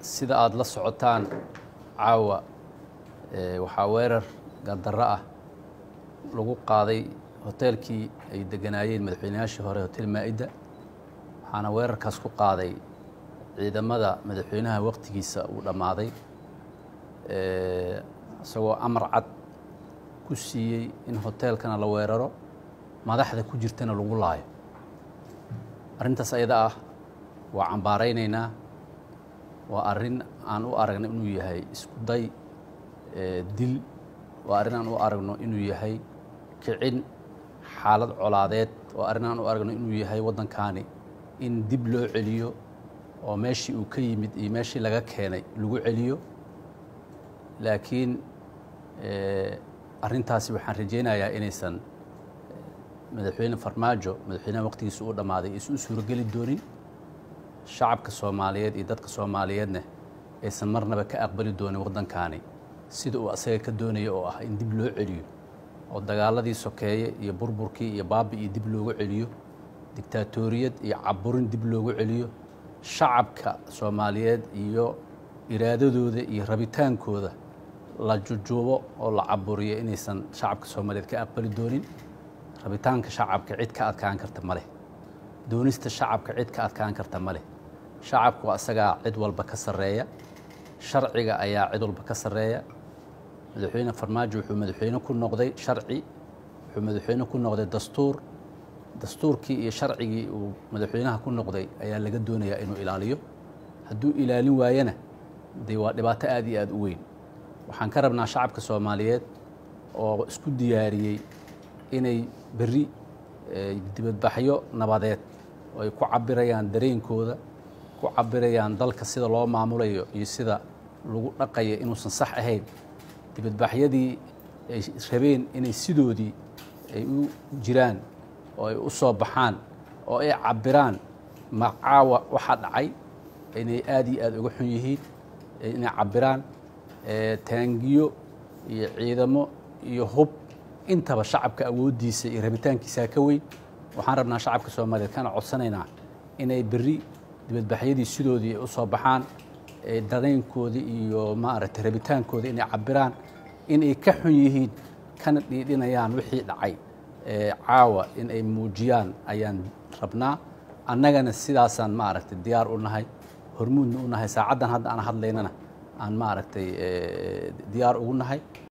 sida aada la socotaan caawa waxaa weerar gadarro ah lagu qaaday hoteelkii ay deganaayeen madaxweynayaashii hore hotel maa-idda waxaana weerarkaas ku qaaday ciidamada madaxweynaha waqtigiisa uu dhammaaday isagoo amar cad ku siiyey in hoteelkana la weeraro madaxda ku jirtana lagu laayo arrintaas ayada ah waa cambaaraynaynaa waa arrin aan u aragno inuu yahay isku day dil waa arrin aan u aragno inuu yahay kicin xaalad colaadeed waa arrin aan u aragno inuu yahay waddankaani in dib loo celiyo oo meeshii uu ka yimid iyo meeshii laga keenay lagu celiyo laakiin arrintaasi waxaan rajaynayaa inaysan madaxweyne farmaajo madaxweynaha waqtigiisa uu dhammaaday aysan u suurogeli doonin shacabka soomaaliyeed iyo dadka soomaaliyeedna aysan marnaba ka aqbali doonin waddankaani sida uu asaga ka doonaya oo ah in dib loo celiyo oo dagaaladii sokeeye iyo burburkii iyo baabi iyo dib loogu celiyo digtaatoriyad iyo caburin dib loogu celiyo shacabka soomaaliyeed iyo iraadadooda iyo rabitaankooda la jujuubo oo la caburiyo inaysan shacabka soomaaliyeed ka aqbali doonin rabitaanka shacabka cid ka adkaan karta ma leh doonista shacabka cid ka adkaan karta ma leh shacabku asagaa cid walba ka sarreeya sharciga ayaa cid walba ka sarreeya madaxweyne farmaajo wuxuu madaxweyne ku noqday sharci wuxuu madaxweyne ku noqday dastuur dastuurkii iyo sharcigii uu madaxweynaha ku noqday ayaa laga doonayaa inuu ilaaliyo hadduu ilaalin waayana dee waa dhibaato aad iyo aad u weyn waxaan ka rabnaa shacabka soomaaliyeed oo isku diyaariyey inay berri dibadbaxyo nabadeed oo ay ku cabirayaan dareenkooda ku cabirayaan dalka sida loo maamulayo iyo sida lagu dhaqayo inuusan sax ahayn dibadbaxyadii ay rabeen inay sidoodii ay u jiraan oo ay u soo baxaan oo ay cabiraan macaawa waxaa dhacay inay aad iyo aad uga xun yihiin inay cabiraan taangiyo iyo ciidamo iyo hub intaba shacabka awooddiisa iyo rabitaankiisaa ka weyn waxaan rabnaa shacabka soomaaliyeed kana codsanaynaa inay berri dibadbaxyadii sidoodii ay u soo baxaan dareenkoodii iyo maaragtay rabitaankooda inay cabiraan inay ka xun yihiin kana dhiidhinayaan wixii dhacay caawa in ay muujiyaan ayaan rabnaa annagana sidaasaan maaragtay diyaar u nahay hormuudna u nahay saacaddan hadda aan hadlaynana aan maaragtay diyaar ugu nahay